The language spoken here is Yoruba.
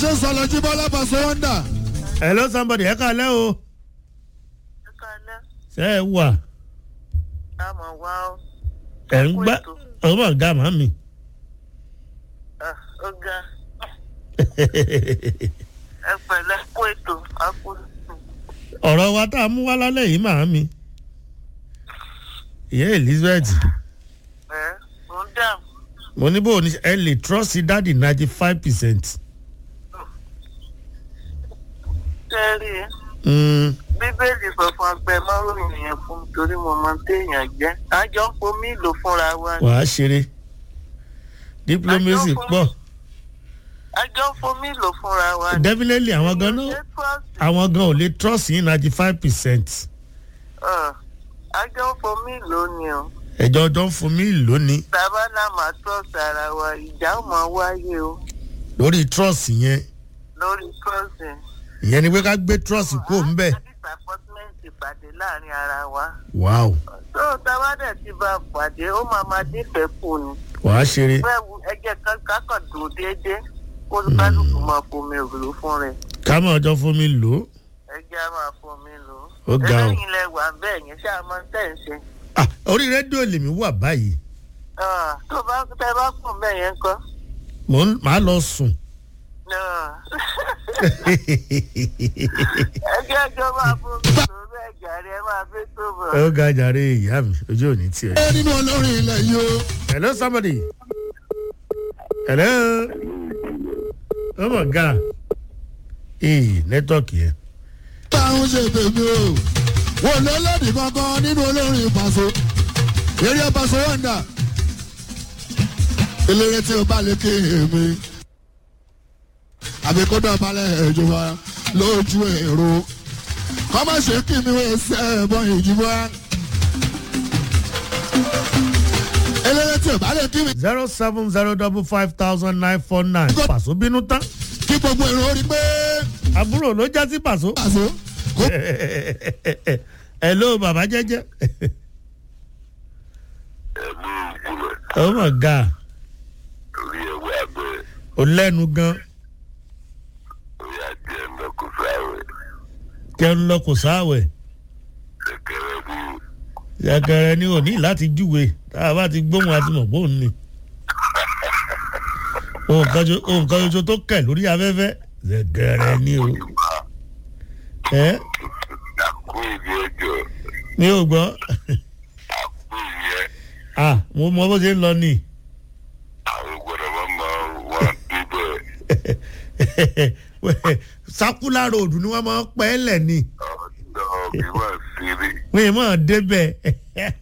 ṣé sọlọ jí bọ́lá pàṣẹ wọ́ndà. hello somebody ẹ kàlẹ́ o Ẹ̀kálẹ́, ṣe é wà a mọ̀ wá ó. ẹ̀ ń gbá ọmọ ọ̀gá màmí. Ah, Ó ga. Ẹ pẹ̀lẹ́ kó ètò àpò. ọ̀rọ̀ wa tá a mú wá lálẹ́ yìí màmí. ìyá elizabeth Ẹ mo ń dà. mo ní bò ní ẹ lè trust dáàdì ninety five percent. Sẹ́rí Bíbélì sọ fún agbẹ́ márùn-ún yẹn fún mi torí mo máa ń téèyàn jẹ́. Àjọ ń fomi lò fúnra wa ni. wàá ṣeré diplomacy pọ̀ Àjọ ń fomi lò fúnra wa ni. definitely àwọn gan náà Ṣé trust? àwọn gan ò lè trust yín ninety five percent. Ah, Àjọ ń fomi lò ni o. ẹ̀jọ̀ ọjọ́ ń fún mi lónìí Tàbá náà máa trust ara wa, ìjà ò máa wáyé o lórí trust yẹn lórí trusting. ìyẹn ni pé ká gbé trust kó ń bẹ̀. disappointment ìpàdé láàrin ara wa. wow tó tábàdẹ̀ ti bá pàdé ó máa máa dífẹ̀ẹ́ kù ni. wàá ṣeré bẹ́ẹ̀ wo ẹjẹ́ kan kákàn dùn déédéé kó kálukú máa fomi òrùlé fún rẹ̀. ká mọ̀ ọjọ́ fún mi lò ó. ẹjẹ́ á máa fomi lò ó. Ó ga o. eléyìí lẹ wà bẹ́ẹ̀ yẹn ṣáà máa ń tẹ̀ ń ṣe. Ah, orí rédíò lèmi wà báyìí Ah, tó bá tẹ bá kùn bẹ́ẹ̀ yẹn kọ́. mò ń máa lọ sùn. Ah. ẹjẹ́ ẹjọ́ máa fomi lò ó bẹ́ẹ̀ jàre ẹ máa fi tó bọ̀. ó ga jàre ìyá mi ojú ò ní tiẹ̀. ẹ nínú olórin ilẹ̀ yìí o. hello somebody. hello. oh my god. ee nẹ́tọ̀kì yẹn. táwọn ṣe tèmi o. wò ló lòdì kankan nínú olórin pàṣẹ. eré pàṣẹ wọ́ndà. eléré tí o bá lè ké èmi. àbí kó dọ̀ balẹ̀ ìjọba lójú èrò. kọ́ má ṣe kí mi wọ́n ṣe ẹ̀bọ̀n ìjìbọn. eléré tí o bá lè kí mi. zero seven zero double five thousand nine four nine. pàṣọ bínú tán. kí gbogbo èrò orí pé àbúrò ló já sí pàṣọ. pàṣẹ. kó hello bàbá jẹ́jẹ́. ẹ̀mú ìgbìmọ̀ oh my god. orí ẹwẹ́ abẹ́ ó lẹ́nu gan. orí adé ẹ̀nà kò sáwẹ̀ kẹ́ ń lọ kò sáwẹ̀. ṣẹ̀kẹ̀rẹ̀ ní yàgẹrẹ ni ò ní láti júwe tá a bá ti gbóhùn àti mọ̀ bóun ni. ohun kan ṣo- ohun kan ṣoṣo tó kẹ̀ lórí afẹ́fẹ́ yàgẹrẹ ni o. ẹ àkó ìdí ẹjọ́ mi ò gbọ́ àkó ìyẹn ah mo mọ bó ṣe ń lọ ni. àwọn gbọ́dọ̀ máa máa wá débẹ̀ sakula road ni wọ́n máa ń pẹ́ lẹ̀ ni ọ̀dọ́ bí wọ́n ṣeré. wọ́n yìí máa débẹ̀.